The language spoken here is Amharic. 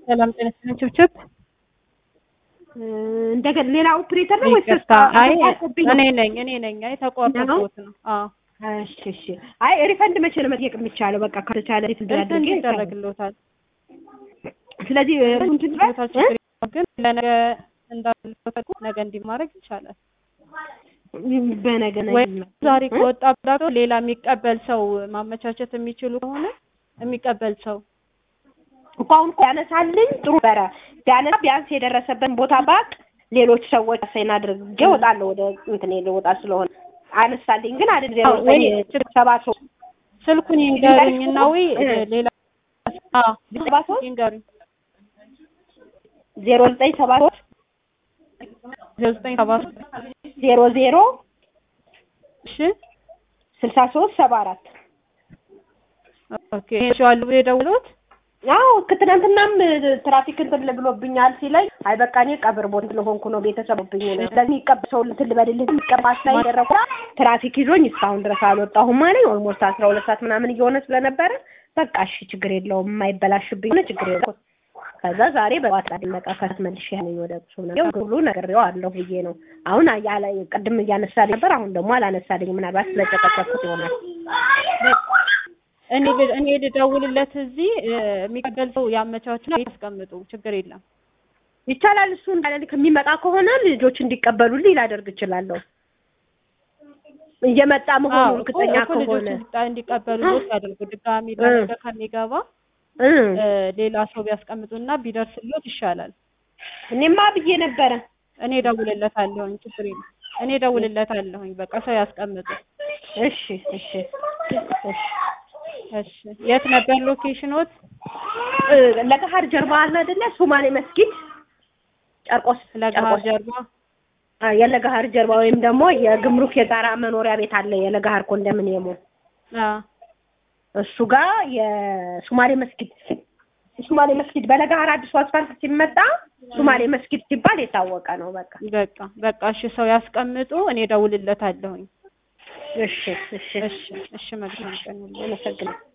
ሰላም ጤና ይስጥልኝ ችብችብ እንደገና ሌላ ኦፕሬተር ነው ወይስ ይቅርታ አይ እኔ ነኝ እኔ ነኝ አይ ተቋርጦት ነው አዎ እሺ እሺ አይ ሪፈንድ መቼ ነው መጠየቅ የሚቻለው በቃ ከተቻለ ሪፈንድ ሪፈንድ አድርጌ ይደረግልዎታል ስለዚህ እንትን ይደረግልዎታል ችግር የለውም ግን ለነገ እንዳልፈለጉ ነገ እንዲማረግ ይቻላል በነገ ነው ወይ ዛሬ ከወጣ ብላቸው ሌላ የሚቀበል ሰው ማመቻቸት የሚችሉ ከሆነ የሚቀበል ሰው እኮ አሁን እኮ ያነሳልኝ ጥሩ ነበረ ቢያነሳ ቢያንስ የደረሰበትን ቦታ ባቅ ሌሎች ሰዎች ሳይን አድርጌ እወጣለሁ ወደ እንትን ልወጣ ስለሆነ አነሳልኝ ግን አይደል ዜሮ ወይ ዘጠኝ ሰባ ሶስት ስልኩን ይንገሩኝና ወይ ሌላ አዎ ሰባ ሶስት ይንገሩኝ ዜሮ ዘጠኝ ሰባ ሶስት ዜሮ ዘጠኝ ሰባ ሶስት ዜሮ ዜሮ እሺ ስልሳ ሶስት ሰባ አራት ኦኬ ይሄ የደውሉት አዎ ትናንትናም ትራፊክ እንትን ብሎብኛል ሲለኝ አይ በቃ እኔ ቀብር ቦታ ስለሆንኩ ነው ቤተሰቡብኝ ነው ስለዚህ የሚቀበል ሰው እንትን ልበልልህ የሚቀባስ ላይ ያደረኩ ትራፊክ ይዞኝ እስካሁን ድረስ አልወጣሁም አለኝ ኦልሞስት አስራ ሁለት ሰዓት ምናምን እየሆነ ስለነበረ በቃ እሺ ችግር የለውም የማይበላሽብኝ ሆነ ችግር የለውም ከዛ ዛሬ በጠዋት በቃ ከት መልሼ ያለኝ ወደ ቁሱ ነው ሁሉ ነግሬው አለሁ ብዬ ነው አሁን ያለ ቅድም እያነሳልኝ ነበር አሁን ደግሞ አላነሳልኝ ምናልባት ስለጨቀጨኩት ይሆናል እኔ እኔ ልደውልለት እዚህ የሚቀበል ሰው ያመቻቹና ያስቀምጡ ችግር የለም ይቻላል እሱ እንዳለ ከሚመጣ ከሆነ ልጆች እንዲቀበሉልኝ ላደርግ እችላለሁ እየመጣ መሆኑ እርግጠኛ እኮ ከሆነ ልጆች እንዲቀበሉት ያደርጉ ድጋሚ ለነገ ከሚገባ ሌላ ሰው ቢያስቀምጡና ቢደርስሎት ይሻላል እኔማ ብዬ ነበረ እኔ እደውልለታለሁኝ ችግር የለም እኔ እደውልለታለሁኝ በቃ ሰው ያስቀምጡ እሺ እሺ እሺ እሺ የት ነበር ሎኬሽኖት ለገሀር ጀርባ አለ አይደለ ሶማሌ መስጊድ ጨርቆስ ለገሀር ጀርባ አ የለገሀር ጀርባ ወይም ደግሞ የግምሩክ የጋራ መኖሪያ ቤት አለ የለገሀር ኮንዶሚኒየሙ አ እሱ ጋር የሶማሌ መስጊድ ሶማሌ መስጊድ በለገሀር አዲሱ አስፋልት ሲመጣ ሶማሌ መስጊድ ሲባል የታወቀ ነው በቃ በቃ በቃ እሺ ሰው ያስቀምጡ እኔ እደውልለታለሁኝ እሺ እሺ እሺ እሺ መልካም ቀን አመሰግናለሁ